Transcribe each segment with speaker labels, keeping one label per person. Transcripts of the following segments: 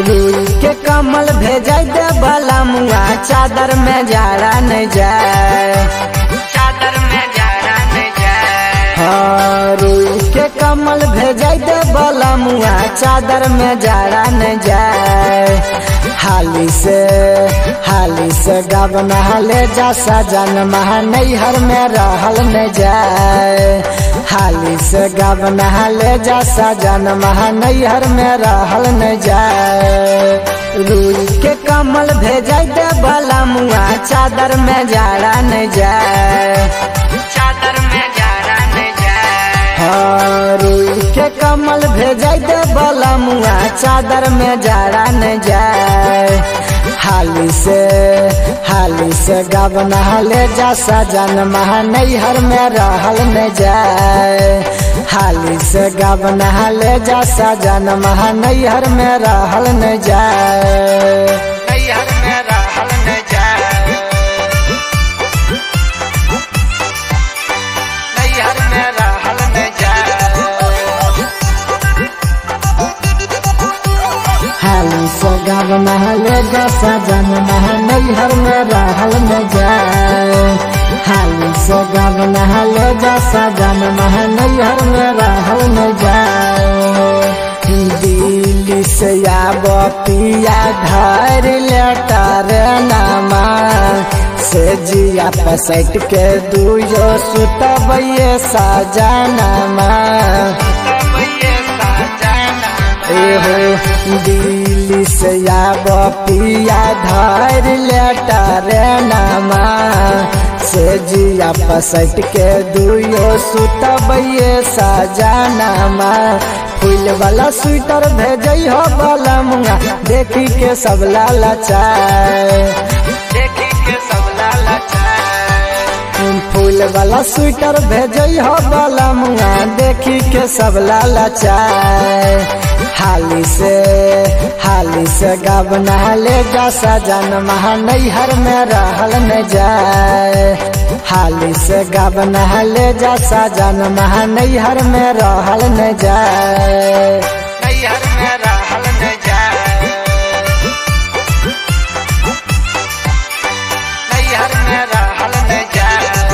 Speaker 1: रुई के कमल भेजाई दे बला मुआ चादर में जाड़ा नहीं जाए
Speaker 2: चादर में जाड़ा न जाए
Speaker 1: हाँ, रुई के कमल भेजाई दे बला मुआ चादर में जाड़ा नहीं जाए हाली से हाली से गबन हले जा सजन महा नैहर में रहल न जाए हाली से गबन हले जा सजन महा नैहर में रहल न जाए रुई के कमल भेजाई दे बला मुआ चादर में जाड़ा न जाए
Speaker 2: चादर में जाड़ा न जाए
Speaker 1: हाँ, रुई के कमल भेजाई दे बला मुआ चादर में जाड़ा न जाए हाली से हाली से गबन हले जा सजन महा नैहर में रहल न जाए हाली से गबन हले जा सजन महा नैहर में रहल न जाए
Speaker 2: नैहर में रहल न जाए नैहर में रहल न जाए
Speaker 1: हाली से गबन हले जा सजन महा नैहर में रहल न जाए हाली से गबन हले जा सजन महा नैहर में रहल न जाए दिल्ली से आब पिया घर लेटर नामा से जिया पसट के दुयो सुतबैये सजनमा
Speaker 2: तब ये साजना
Speaker 1: एहो दिल्ली से आब पिया धर लेटर नामा से जिया पसट के दुयो सुतबैये सजनामा फूल वाला स्वेटर भेजई हो बला मुंगा देखी के सब लालचाए
Speaker 2: देखी के सब लालचाए
Speaker 1: फूल वाला स्वेटर भेजई हो बला मुंगा देखी के सब लालचाए हाली से हाली से गबना ले जा सजन महा नैहर में रहल न जाए हाली से गबना ले जा सजन महा नैहर में रहल न जाए
Speaker 2: नैहर में रहल न जाए नैहर में रहल न जाए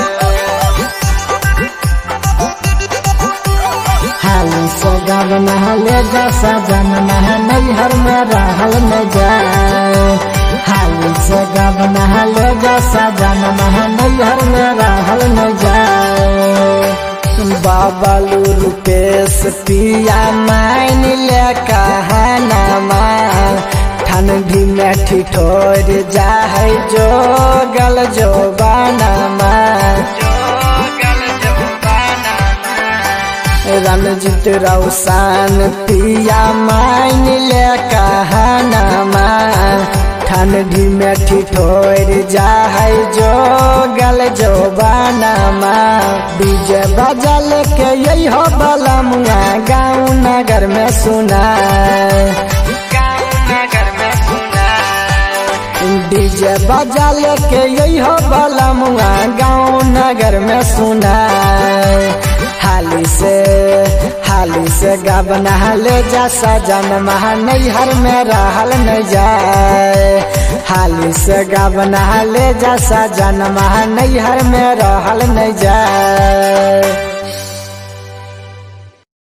Speaker 1: हाली से गबना ले जा सजन महा नैहर में रहल न जाए हाली से गबना ले जा सजन महा नैहर में रहल न जाए बाबलू रुपेश पिया मान ले कहनामा ठंडी में ठिठोर जाए जो गल जो बानामा
Speaker 2: जोगल जोबाना
Speaker 1: रणजीत रौसान पिया मान ले कहनामा ठंडी में ठिठोर जाए जो गल जो बानामा डीजे बजल के यही हो बला मुआ गाँव नगर में सुनाए
Speaker 2: गाँव नगर में सुना
Speaker 1: डीजे बजल के यही हो बला मुआ गाँव नगर में सुनाए हाली से हाली से गबना ले जा सजन महा नैहर में रहल न जाए हाली से गबना ले जा सजन महा नैहर में रहल न जाए